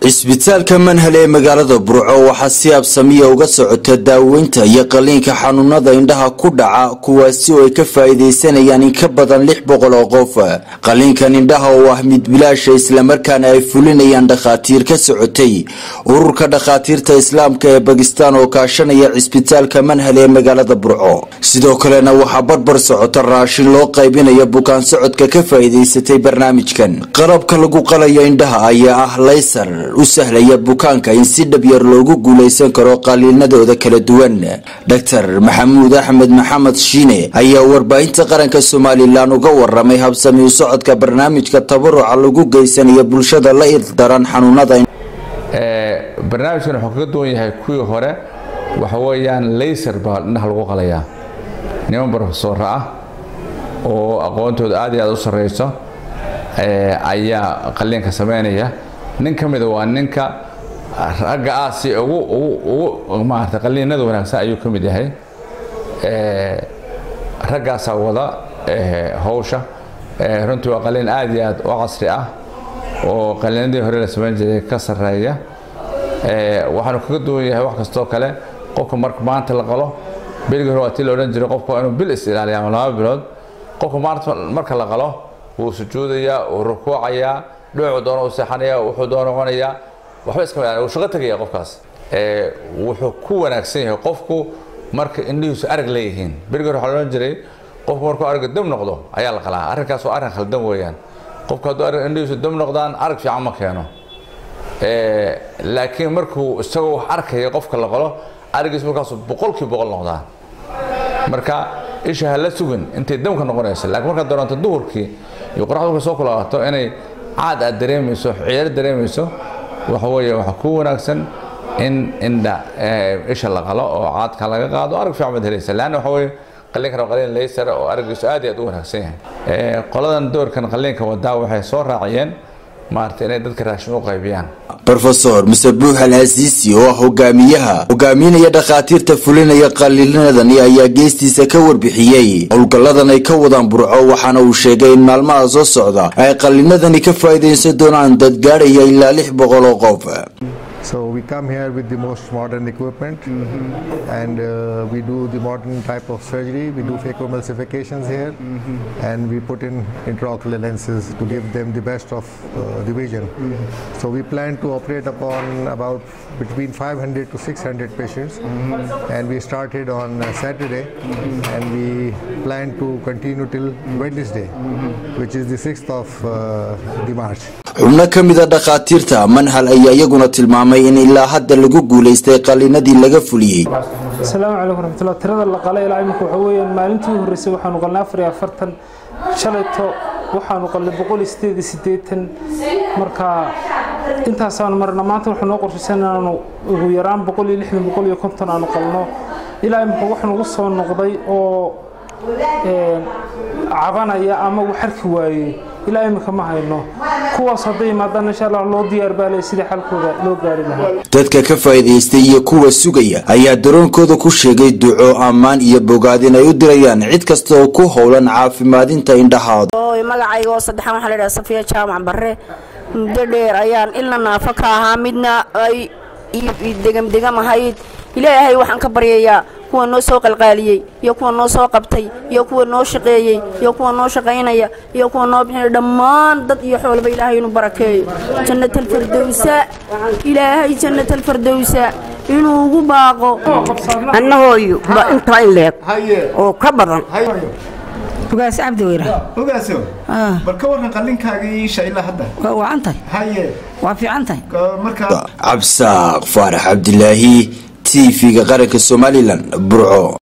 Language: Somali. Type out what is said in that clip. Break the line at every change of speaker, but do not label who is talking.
cisbitaalka manhale ee magaalada burco waxaa si absamiya uga socota daaweynta iyo qaliinka xanuunada indhaha ku dhaca kuwaasi oo ay ka faa'iidaysanayaan in ka badan lix boqol oo qof qaliinkan indhaha oo ah mid bilaasha islamarkaana ay fulinayaan dhakhaatiir ka socotay ururka dhakhaatiirta islaamka ee bakistan oo kaashanaya cisbitaalka manhale ee magaalada burco sidoo kalena waxaa barbar socota raashin loo qaybinayo bukaan socodka ka faa'iidaysatay barnaamijkan qalabka lagu qalayo indhaha ayaa ah laysar u sahlaya bukaanka in si dhab yar loogu guulaysan karo qaliinadooda kala duwan dhaktar maxamuud axmed maxamed shiine ayaa warbaahinta qaranka somalilan uga waramay habsami u socodka barnaamijka tabaruca lagu geysanayo bulshada la ildaran xanuunada
barnaamijkan wuxuu kaga duwan yahay kuwii hore waxa weeyaan laysar baa indhaha lagu qalayaa niman brofesora ah oo aqoontooda aad iyo aad u sarreyso ayaa qaliinka sameynaya nin ka mida waa ninka ragga ah si ugu ugu maarata qaliinada wanaagsan ayuu ka mid yahay raggaasaa wada hawsha runtii waa qaliin aad iyo aad u casri ah oo qaliinadii hore la samayn jiray ka sarreeya waxaanu kaga duwan yahay wax kastoo kale qofka marka maanta la qalo bilgii hore waa tii la odhan jiray qofka waa inuu bil is ilaaliya ama laba bilood qofka maanta marka la qalo wuu sujuudayaa wuu rukuucayaa dhoocu doono u seexanaya wuxuu doono cunayaa waxba iska mid wuu shaqo tegaya qofkaas wuxuu ku wanaagsan yahay qofku marka indhihiisu arag leeyihiin berigii hore waxaa odhan jiray qofku markuu arag dam noqdo ayaa la qalaa arrinkaas waa arrin khaldan weeyaan qofku hadduu arag indhihiisu dam noqdaan arag fiican ma keeno laakiin markuu isagoo wax arkaya qofka la qalo araggiisu markaasu boqolkii boqol noqdaa marka isha ha la sugin intay damka noqonaysa laakiin markaad doonto duhurkii iyo qoraxdu markay soo kulaato inay caad aad dareemayso ciyaar dareemayso waxa weeye waxaa ku wanaagsan in indha isha la qalo oo caadka laga qaado arag fiican baad helaysa leanna waxa weeye qaliinkan waa qaliin laysar oo araggiisu aad iyo aad u wanaagsan yahay qoladan doorkan qaliinka wadaa waxay soo raaciyeen maarata inay dadka raashin u qaybiyaan
rofesor musabuux al asiisi oo ah hogaamiyaha hogaaminaya dhakhaatiirta fulinaya qaliinadani ayaa geestiisa ka warbixiyey howlgalladan ay ka wadaan burco waxaana uu sheegay in maalmaha soo socda ay qaliinadani ka faa'iidaysan doonaan dad gaadhaya ilaa lix boqol oo qof
So we come here with the most modern equipment and uh, we do the modern type of surgery. We do phacoemulsifications here and we put in intraocular lenses to give them the best of uh, the vision. So we plan to operate upon about between 500 to 600 patients and we started on uh, Saturday and we plan to continue till Wednesday which is the 6th of uh, the March.
xubno ka mida dhakhaatiirta manhal ayaa iyaguna tilmaamay in ilaa hadda lagu guulaystay qaliinadii laga fuliyey
asalaamu calaykum raxmatullah tirada la qalay ilaa imika waxa weeyaan maalintii u horreysay waxaanu qalnay afar iyo afartan shalayto waxaanu qalnay boqol iyo sideed iyo siddeetan marka intaasaanu marna maanta waxaa noo qorshaysan inaanu ugu yaraan boqol iyo lixdan boqol iyo konton aanu qalno ilaa imika wax nagu soo noqday oo cabanaya ama uu xarki waayey ilaa imika ma hayno kuwaas hadday yimaadaan insha allah loo diyaar baalay sidii xalkooda loo gaari lahaa
dadka ka faa'iidaystay iyo kuwa sugaya ayaa daroonkooda ku sheegay duco ammaan iyo bogaad in ay u dirayaan cid kasta oo ku howlan caafimaadinta indhahooda
magacayga oo saddexaan waxaa la yidhaha safiya jaamac barre muddo dheer ayaan ilna naafo ka ahaa midna ay degamdegam ahayd ilaahay waxaan ka baryayaa kuwa noo soo qalqaaliyey iyo kuwa noo soo qabtay iyo kuwa noo shaqeeyey iyo kuwa noo shaqaynaya iyo kuwa noo bixinaya dhammaan dad iyo xoolba ilaahay inuu barakeeyo jannatalfardowsa ilaahay jannatalfardowsa inuu ugu baaqo
annahooyu ba intaa in leeg oo ka badan
ugaas cabdi weyra
ogaaso bal ka warran qallinkaagii isha ilaa hadda
waa wacan tahay
haye
waa fiican tahay
markaa
cabsaaq faarax cabdilaahi t v-ga qaranka somalilan burco